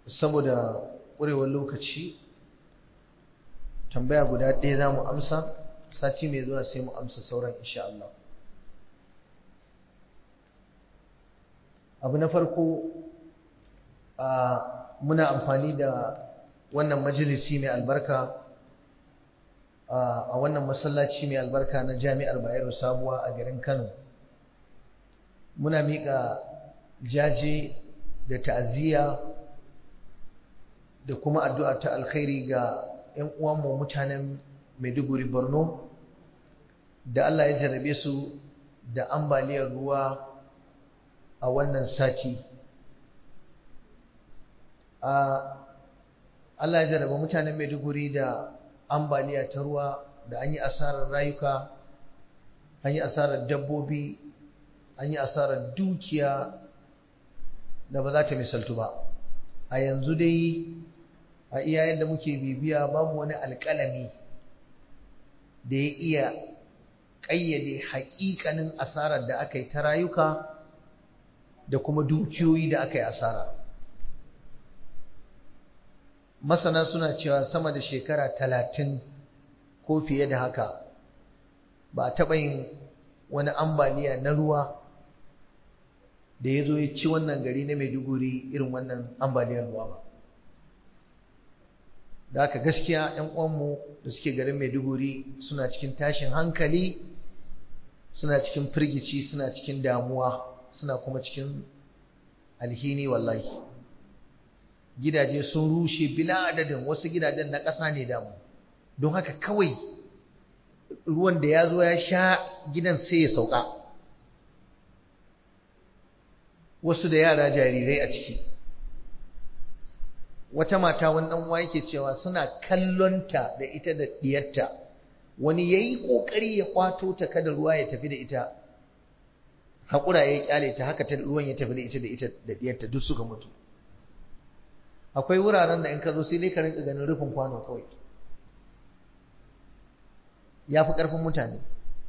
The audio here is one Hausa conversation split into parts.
saboda ƙurewar lokaci tambaya guda ɗaya za mu amsa sati mai zuwa sai mu amsa sauran insha Allah abu na farko muna amfani da wannan majalisi mai albarka a wannan masallaci mai albarka na jami'ar bayero sabuwa a garin kano muna miƙa jaje da ta'aziyya da kuma addu'a ta alkhairi ga 'yan uwanmu mutanen maiduguri borno da allah ya jarabe su da ambaliyar ruwa a wannan sati Allah ya jarraba mutanen Maiduguri da ambaliya ta ruwa da an yi asarar rayuka an yi asarar dabbobi an yi asarar dukiya da ba za ta misaltu ba a yanzu dai a iya yadda muke bibiya babu wani alƙalami da ya iya ƙayyade haƙiƙanin asarar da aka yi ta rayuka da kuma dukiyoyi da aka yi asara masana suna cewa sama da shekara talatin ko fiye da haka ba a taɓa yin wani ambaliya na ruwa da ya zo ya ci wannan gari na maiduguri irin wannan ambaliyar ruwa ba da haka gaskiya 'yan uwanmu da suke garin maiduguri suna cikin tashin hankali suna cikin firgici suna cikin damuwa suna kuma cikin alhini wallahi gidaje sun rushe bila adadin wasu gidajen na ƙasa ne damu don haka kawai ruwan da ya zo ya sha gidan sai ya sauka wasu da yara jarirai a ciki wata mata wani ɗan uwa yake cewa suna kallonta da ita da ɗiyarta wani ya yi ƙoƙari ya kwato ta kada ruwa ya tafi da ita haƙura ya ƙyale ta haka ta ruwan ya tafi da ita da ita da ɗiyarta duk suka mutu akwai wuraren da in ka zo sai dai ka rinka ganin rufin kwano kawai ya fi ƙarfin mutane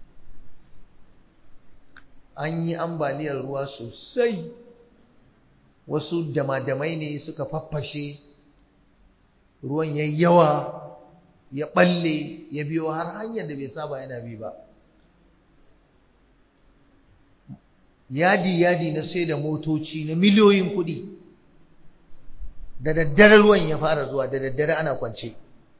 an yi ambaliyar ruwa sosai wasu damadamai ne suka faffashe ruwan ya yawa ya balle ya biyo har hanyar da bai saba yana bi ba yadi-yadi na sai da motoci na miliyoyin kuɗi da daddare ruwan ya fara zuwa da daddare ana kwance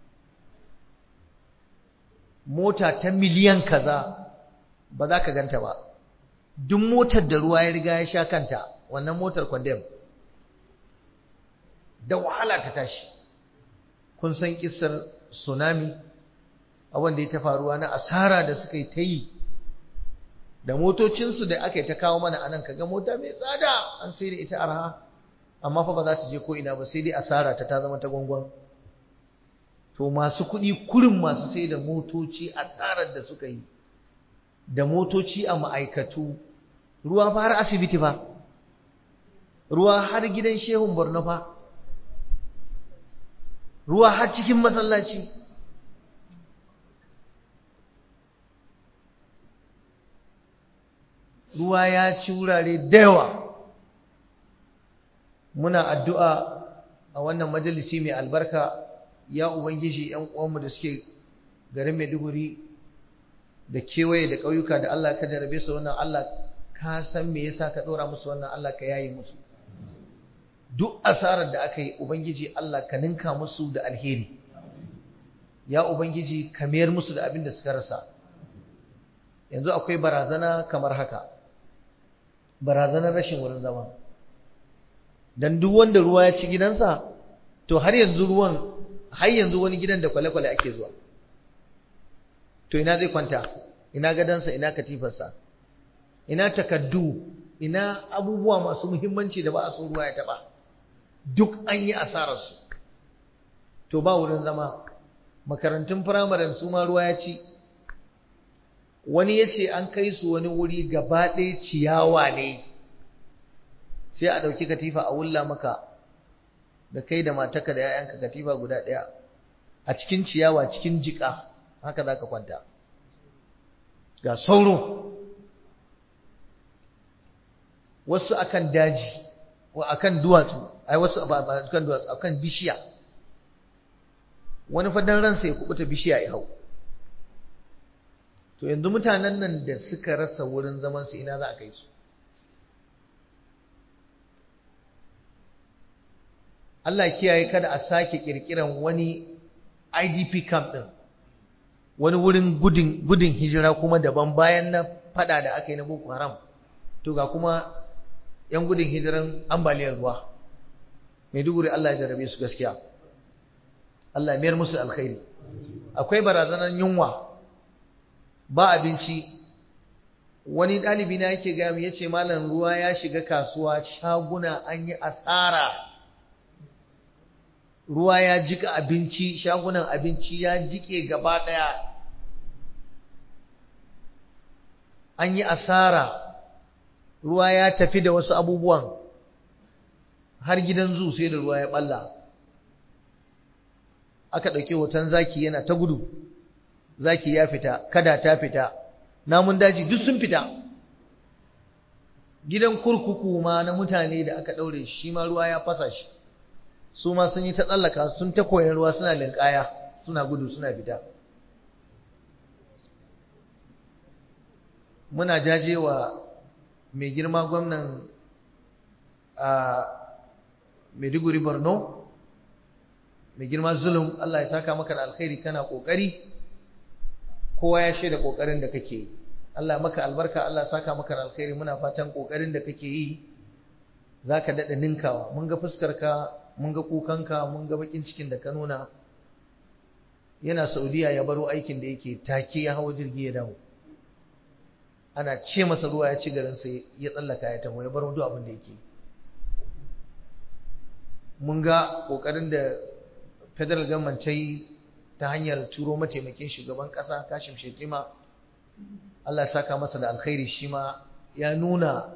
mota ta miliyan kaza ba za ka ganta ba duk motar da ruwa ya riga ya sha kanta wannan motar kwandem da wahala ta tashi kun san kisar tsunami abin da ya ta faruwa na asara da suka yi ta yi da motocinsu da aka yi ta kawo mana anan kaga mota mai tsada an sai da ita arha amma fa ba za ta je ko ina ba sai dai asara ta ta zama ta gwangwan to masu kuɗi kurin masu sai da motoci asarar da suka yi da motoci a ma'aikatu ruwa fa har asibiti fa ruwa har gidan shehun borno fa ruwa har cikin masallaci ruwa ya ci wurare da yawa muna addu'a a wannan majalisi mai albarka ya ubangiji ‘yan uwanmu da suke garin maiduguri da kewaye da ƙauyuka da Allah ka jarabe su wannan Allah ka san me yasa ka ɗora musu wannan Allah ka yayi musu duk asarar da aka yi ubangiji Allah ka ninka musu da alheri ya ubangiji ka mayar musu da abin da suka rasa yanzu akwai barazana kamar haka barazanar rashin wurin zama dan duk wanda ruwa ya ci gidansa to har yanzu ruwan har yanzu wani gidan da kwale-kwale ake zuwa to ina zai kwanta ina gadansa ina katifarsa ina takaddu ina abubuwa masu muhimmanci da ba a so ruwa ya taba duk an yi asararsu to ba wurin zama makarantun firamaren su ma ruwa ya ci wani ya ce an kai su wani wuri gaba ɗaya ciyawa ne sai a ɗauki katifa a wulla maka da kai da mataka da 'ya'yanka katifa guda ɗaya a cikin ciyawa cikin jiƙa haka za ka kwanta ga sauro wasu akan daji akan duwatsu ai wasu ba akan duwatsu akan bishiya wani fadan ransa ya kubuta bishiya ya hau to yanzu mutanen nan da suka rasa wurin zaman su ina za a kai su Allah kiyaye kada a sake kirkiran wani IDP camp din wani wurin gudun gudun hijira kuma daban bayan na fada da aka yi na Boko Haram to ga kuma yan gudun hijiran ambaliyar ruwa Maiduguri Allah ya jarabe su gaskiya Allah ya mayar musu alkhairi akwai barazanar yunwa ba abinci wani ɗalibi na yake gaya mu yace malam ruwa ya shiga kasuwa shaguna an yi asara ruwa ya jika abinci shagunan abinci ya jike gaba ɗaya an yi asara ruwa ya tafi da wasu abubuwan har gidan zu sai da ruwa ya balla aka ɗauki hoton zaki yana ta gudu zaki ya fita kada ta fita namun daji duk sun fita gidan kurkuku ma na mutane da aka ɗaure shi ma ruwa ya fasa shi su ma sun yi ta tsallaka sun ta koyan ruwa suna linkaya suna gudu suna fita muna jajewa mai girma gwamnan a Maiduguri Borno mai girma zulum Allah ya saka maka da alkhairi kana kokari kowa ya shaida kokarin da kake yi Allah maka albarka Allah ya saka maka da alkhairi muna fatan kokarin da kake yi zaka dada ninkawa mun ga fuskarka mun ga kukanka mun ga bakin cikin da ka nuna yana Saudiya ya baro aikin da yake take ya hawo jirgi ya dawo ana ce masa ruwa ya ci garin sai ya tsallaka ya taho ya baro duk abin da yake mun ga kokarin da federal government ta yi ta hanyar turo mataimakin shugaban kasa Kashim Shetima Allah ya saka masa da alkhairi shi ma ya nuna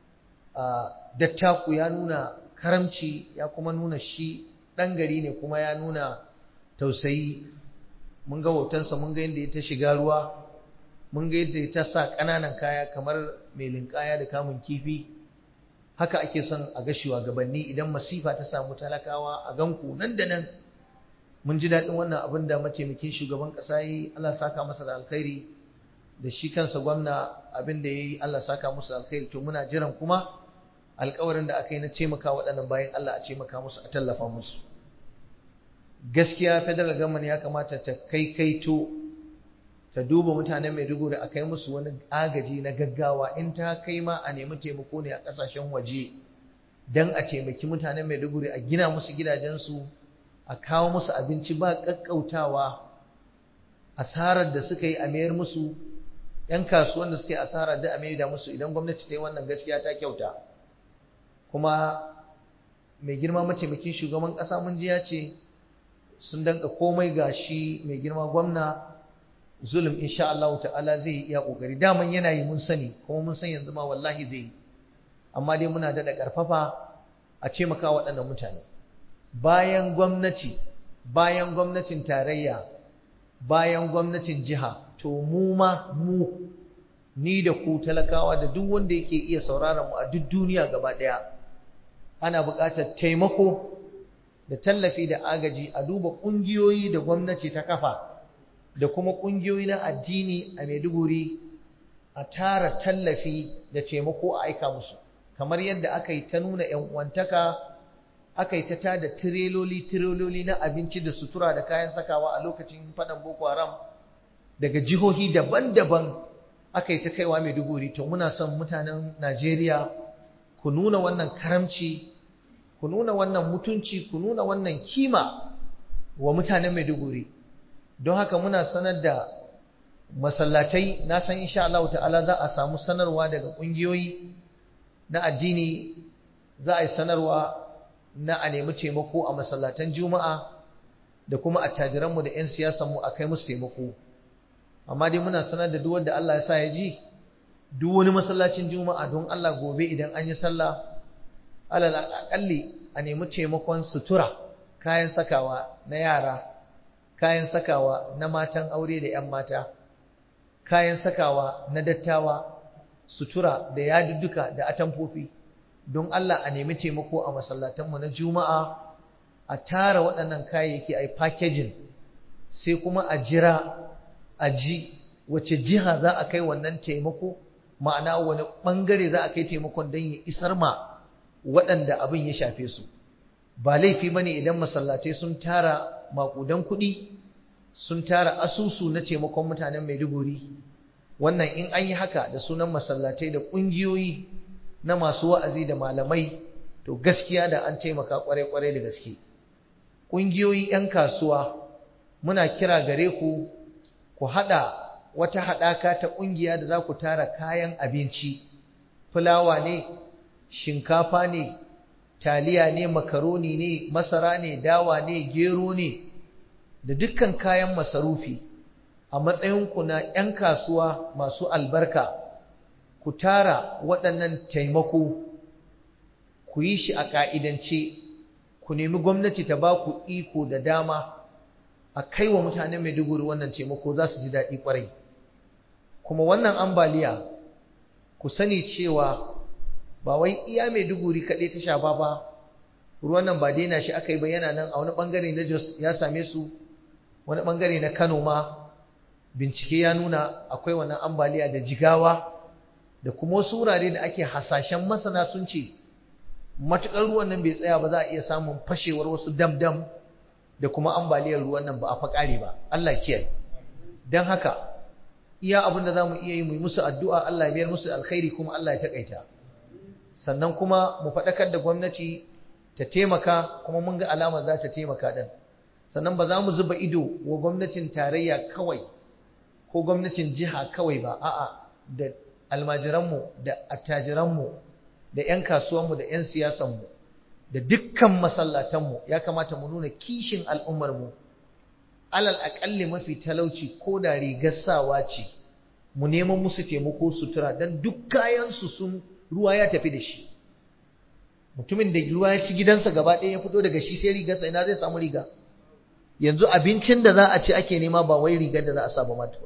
dattaku ya nuna karamci ya kuma nuna shi ɗan gari ne kuma ya nuna tausayi mun ga hotonsa mun ga yadda ya ta shiga ruwa mun ga yadda ya ta sa ƙananan kaya kamar mai linkaya da kamun kifi haka ake son a ga shugabanni idan masifa ta samu talakawa a ganku nan da nan mun ji daɗin wannan abin da mataimakin shugaban ƙasa yi Allah saka masa da alkhairi da shi kansa gwamna abin da ya yi Allah saka musu alkhairi to muna jiran kuma alkawarin da aka yi na taimaka waɗannan bayan Allah a taimaka musu a tallafa musu gaskiya federal government ya kamata ta kai kaito ta duba mutanen Maiduguri a kai musu wani agaji na gaggawa in ta kai ma a nemi taimako ne a ƙasashen waje don a taimaki mutanen Maiduguri a gina musu gidajensu a kawo musu abinci ba ƙaƙƙautawa asarar da suka yi a mayar musu ‘yan kasuwan da suka yi asarar da a mayar da musu idan gwamnati ta yi wannan gaskiya ta kyauta kuma mai girma mataimakin shugaban ƙasa mun ji ya ce sun danka komai ga shi mai girma gwamna zulum insha Allah ta'ala zai yi iya kokari daman yana yi mun sani kuma mun san yanzu ma wallahi zai yi amma dai muna da karfafa a ce maka waɗannan mutane bayan gwamnati bayan gwamnatin tarayya bayan gwamnatin jiha to mu ma mu ni da ku talakawa da duk wanda yake iya sauraron mu a duk duniya gaba ɗaya ana buƙatar taimako da tallafi da agaji a duba ƙungiyoyi da gwamnati ta kafa da kuma ƙungiyoyi na addini a Maiduguri a tara tallafi da taimako a aika musu kamar yadda aka yi ta nuna ‘yan uwantaka aka yi ta tada tireloli tireloli na abinci da sutura da kayan sakawa a lokacin faɗan Boko Haram daga jihohi daban-daban aka yi ta kaiwa Maiduguri to muna son mutanen Najeriya ku nuna wannan karamci ku nuna wannan mutunci ku nuna wannan kima wa mutanen Maiduguri don haka muna sanar da masallatai na san insha Allah ta'ala za a samu sanarwa daga kungiyoyi na addini za a yi sanarwa na a nemi taimako a masallatan juma'a da kuma attajiranmu da 'yan siyasanmu a kai musu taimako amma dai muna sanar da duk wanda Allah ya sa ya ji duk wani masallacin juma'a don Allah gobe idan an yi sallah alal akalli a nemi taimakon sutura kayan sakawa na yara kayan sakawa na matan aure da 'yan mata kayan sakawa na dattawa sutura da yadudduka da atamfofi don Allah a nemi taimako a masallatanmu na juma'a a tara waɗannan kayayyaki a yi packaging sai kuma a jira a ji wace jiha za a kai wannan taimako ma'ana wani ɓangare za a kai taimakon don ya isar ma waɗanda abin ya shafe su ba laifi ba ne idan masallatai sun tara maƙudan kuɗi sun tara asusu na taimakon mutanen maiduguri wannan in an yi haka da sunan masallatai da ƙungiyoyi na masu wa'azi da malamai to gaskiya da an taimaka kwarai-kwarai da gaske ƙungiyoyi 'yan kasuwa muna kira gare ku ku haɗa wata haɗaka ta ƙungiya da za ku tara kayan abinci fulawa ne shinkafa ne taliya ne makaroni ne masara ne dawa ne gero ne da dukkan kayan masarufi a matsayinku na 'yan kasuwa masu albarka ku tara waɗannan taimako ku yi shi a ƙa'idance ku nemi gwamnati ta ba ku iko da dama a kai wa mutane Maiduguri wannan taimako za su ji daɗi ƙwarai kuma wannan ambaliya ku sani cewa ba wai iya Maiduguri kaɗai ta shafa ba ruwan nan ba daina shi aka yi ba yana nan a wani ɓangare na Jos ya same su wani ɓangare na Kano ma bincike ya nuna akwai wannan ambaliya da jigawa da kuma wasu wurare da ake hasashen masana sun ce matuƙar ruwan nan bai tsaya ba za a iya samun fashewar wasu dam-dam da kuma ambaliyar ruwan nan ba a faƙare ba Allah kiyaye don haka iya abin da za mu iya yi mu yi musu addu'a Allah ya biyar musu alkhairi kuma Allah ya taƙaita sannan kuma mu faɗakar da gwamnati ta taimaka kuma mun ga alama za ta taimaka ɗin sannan ba za mu zuba ido wa gwamnatin tarayya kawai ko gwamnatin jiha kawai ba a'a da almajiranmu da attajiranmu da 'yan kasuwanmu da 'yan siyasanmu da dukkan masallatanmu ya kamata mu nuna kishin al'ummarmu alal aƙalli mafi talauci ko da rigar sawa ce mu neman musu taimako sutura don duk kayansu sun ruwa ya tafi da shi mutumin da ruwa ya ci gidansa gaba ɗaya ya fito daga shi sai rigarsa ina zai samu riga yanzu abincin da za a ci ake nema ba wai rigar da za a sa ba mata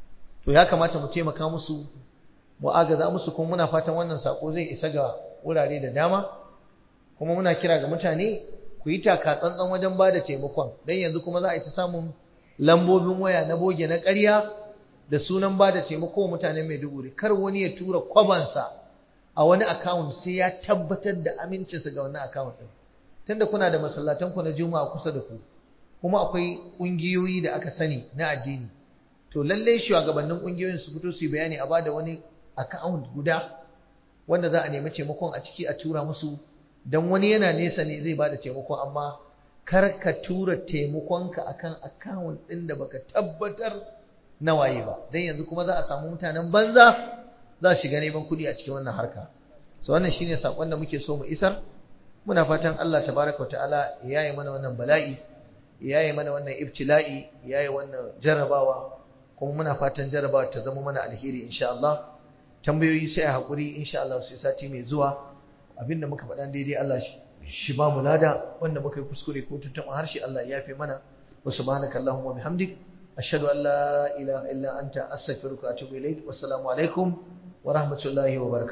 to ya kamata mu taimaka musu mu agaza musu kuma muna fatan wannan sako zai isa ga wurare da dama kuma muna kira ga mutane ku yi taka tsantsan wajen ba da taimakon don yanzu kuma za a yi ta samun lambobin waya na boge na ƙarya da sunan ba da taimako mutane mai duguri kar wani ya tura kwabansa a wani account sai ya tabbatar da amincinsa ga wannan account ɗin tunda kuna da masallatanku na juma'a kusa da ku kuma akwai ƙungiyoyi da aka sani na addini to lallai shugabannin ƙungiyoyin su fito su yi bayani a bada wani account guda wanda za a nemi taimakon a ciki a tura musu don wani yana nesa ne zai bada taimakon amma kar ka tura taimakonka akan account ɗin da baka tabbatar na waye ba dan yanzu kuma za a samu mutanen banza za su shiga neman kuɗi a cikin wannan harka so wannan shine sakon da muke so mu isar muna fatan Allah tabaraka ta'ala ya yi mana wannan bala'i ya yi mana wannan ibtila'i ya yi wannan jarrabawa kuma muna fatan jarrabawa ta zama mana alheri insha Allah tambayoyi sai a haƙuri insha Allah sai sati mai zuwa abinda muka faɗa daidai Allah shi ba mu lada wanda muka yi kuskure ko tuntuɓa harshe Allah ya yafe mana wa subhanaka allahumma bihamdik ashhadu an la ilaha illa anta astaghfiruka wa atubu ilaik wassalamu alaikum wa rahmatullahi wa barakatuh